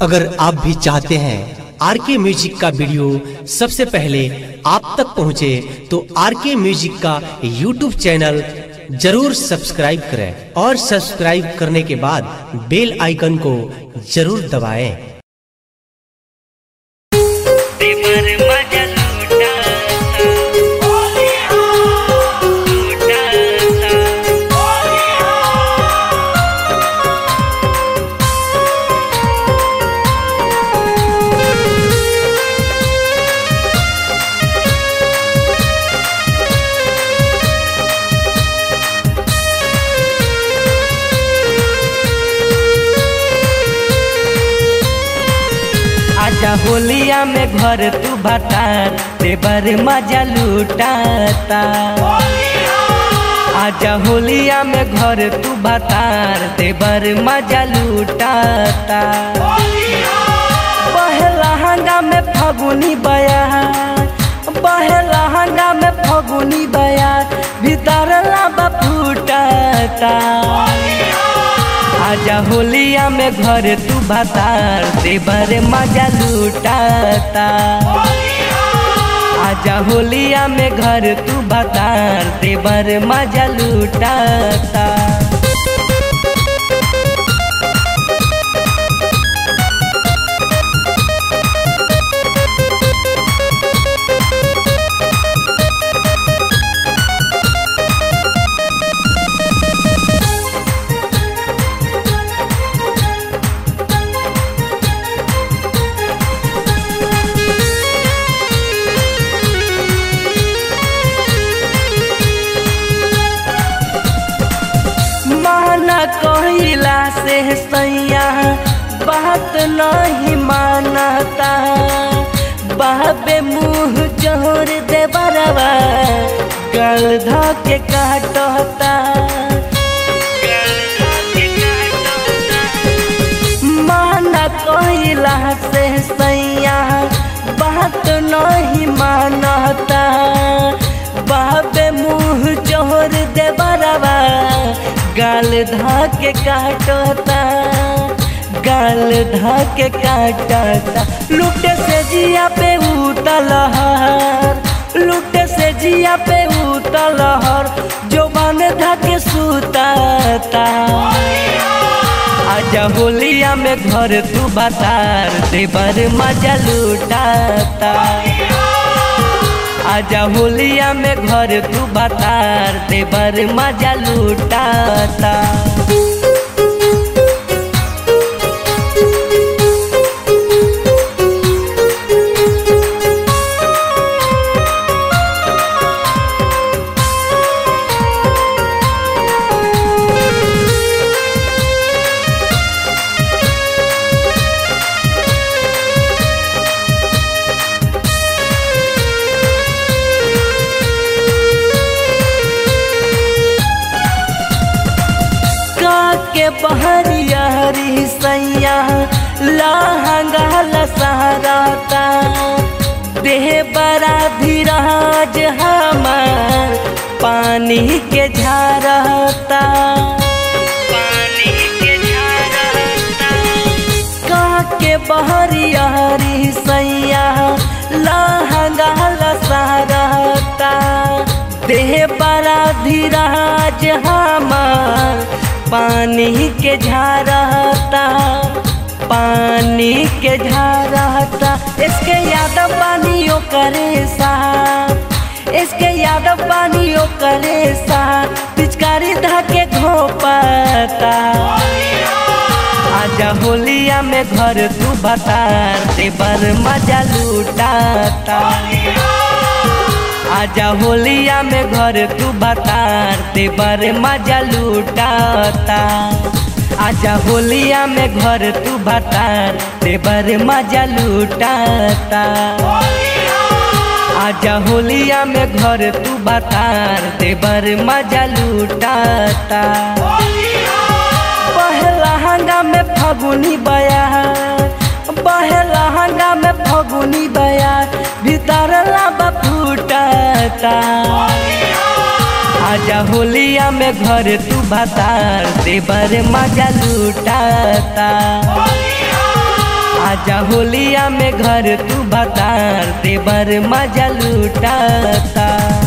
अगर आप भी चाहते हैं आर के म्यूजिक का वीडियो सबसे पहले आप तक पहुंचे तो आर के म्यूजिक का यूट्यूब चैनल जरूर सब्सक्राइब करें और सब्सक्राइब करने के बाद बेल आइकन को जरूर दबाएं। तेमर मजा लूटाता लूटाता आजा होलिया में घर तू भतार देवर मजा लूटाता आजा होलिया में घर तू भतार देवर मजा लूटाता बहला हंगा में फगुनी बया बहला हंगा में फगुनी बया भीतर लाबा फूटाता आजा होलिया में घर तू भतार देवर मजा लूटाता आजा होलिया में घर तू भतार देवर मजा लूटाता माना कहिला से सैया बात नहीं मानता बाबे मुँह जोर दे बरवा गल ध के काटता माना कहिला से सैया बात नहीं मानता बाबे मुँह जोर दे बरवा गाल धा के काटता गाल धा के काटता लुटे से जिया पे उतलहर लुटे से जिया पे उतलहर जो बन धा के सुताता आजा होलिया में घर तू बतार देवर मजा लूटाता आजा होलिया में घर तू बतार देवर मजा लूटाता के बहरिया हरी सैया लहंगा लसहराता देह बड़ा धीराज हमार पानी के झारता पानी के झारता का के बहरिया हरी सैया लहंगा लसहराता देह बड़ा धीराज हमार पानी के झारता पानी के झारता इसके याद पानियों करे सा इसके याद पानियों करे सा पिचकारी धाके घोपता आजा होलिया में घर तू बतार देवर मजा लूटाता आजा होलिया में घर तू बतार देवर मजा लूटाता आजा होलिया में घर तू बतार देवर मजा लूटाता आजा होलिया में घर तू बतार देवर मजा लूटाता पहला हंगा में फगुनी बया पहला हंगा में फगुनी बया भीतर लाबा फूटाता आजा होलिया में घर तू बतार देवर मजा लूटाता आजा होलिया में घर तू बतार देवर मजा लूटाता